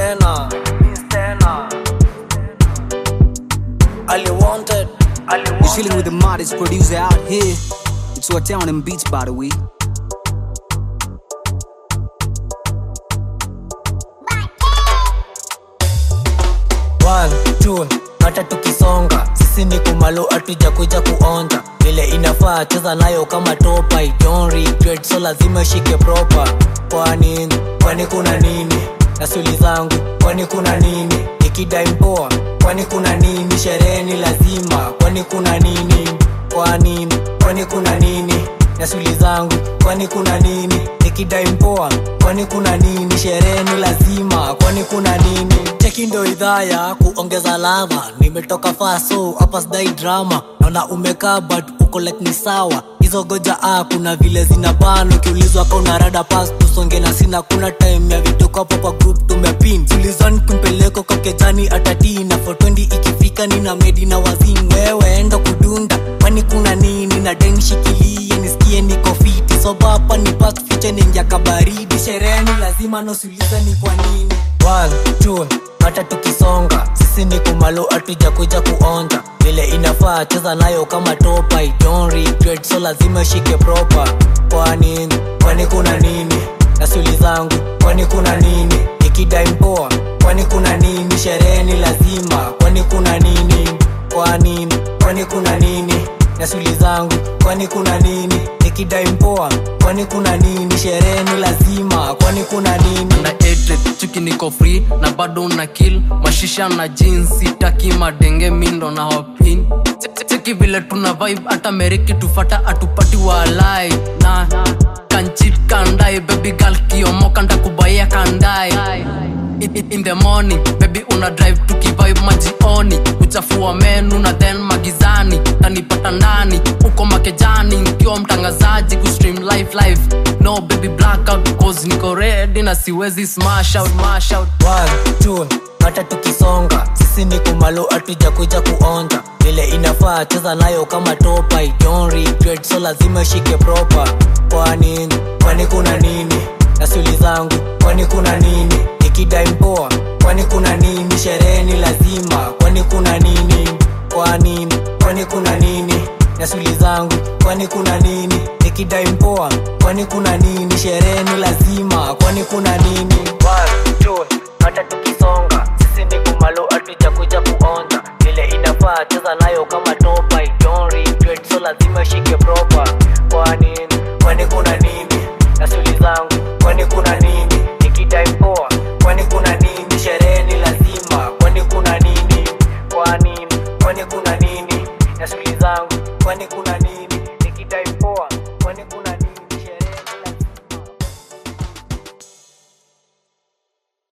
tena tena Ali wanted Ali You're chilling with the modest producer out here. It's what town and beats, by the way. One, two, hata tukisonga sisi ni kumalo atuja kuja kuonja vile inafaa cheza nayo kama topa I don't regret so lazima shike proper kwani kwani kuna nini na suli zangu kwani kuna nini ikidai mpoa kwani kuna nini sherehe ni lazima kwani kuna nini kwani kwani kuna nini na suli zangu kwani kuna nini nikidai mpoa kwani kuna nini sherehe ni lazima kwani kuna nini cheki ndo idhaa ya kuongeza ladha nimetoka faso hapa sidai drama naona umekaa but uko like ni sawa hizo goja ah, kuna vile zina ban ukiulizwa ka una rada pas tusonge na sina kuna time ya vituko hapo kwa group tumepin tulizani kumpeleko kwa kejani atati na 420 ikifika nina medi na wazin wewe enda kudunda kwani kuna nini na deni shikilie nisikie niko fiti soba hapa ni past future ningia kabaridi sherehe ni lazima nosiuliza ni kwa nini One, two, hata tukisonga sisi ni kumalo atuja kuja kuonja vile inafaa cheza nayo kama topa I don't regret so lazima shike proper kwani kwani kuna nini na suli zangu kwani kuna nini ikidai mpoa kwani kuna nini sherehe ni lazima kwani kuna nini kwani kwani kuna nini na suli zangu kwani kuna nini nikidai mpoa kwani kuna nini sherehe ni lazima kwani kuna nini na edit chuki niko free na bado na kill mashisha na jinsi taki madenge mindo na hopin cheki vile tuna vibe hata meriki tufata atupati walai na kanchit kandai baby girl kiomoka ntakubaya kandai in, in, in the morning baby una drive tukivibe majioni uchafua menu na then magizani tanipata ndani uko makejani nikiwa mtangazaji kustream live live no baby blackout cause niko ready na siwezi smash out smash out One, two, hata tukisonga sisi ni kumalo atuja kuja kuonja vile inafaa cheza nayo kama topa I don't regret so lazima shike proper kwani kwani kuna nini na suli zangu kwani kuna nini ikidai mpoa kwani kuna nini sherehe ni lazima kwani kuna nini kwani kwani kuna nini na suli zangu kwani kuna nini nikidai mpoa kwani kuna nini sherehe ni lazima kwani kuna nini One, two, hata tukisonga sisi ni kumalo atuja kuja kuonja vile inafaa cheza nayo kama topa I don't regret so lazima shike proper kwani kwani kuna nini na suli zangu kwani kuna nini nikidai mpoa kwani kuna nini sherehe ni lazima kwani kuna nini kwani kwani kuna nini na suli zangu kwani kuna nini nikidai mpoa kwani kuna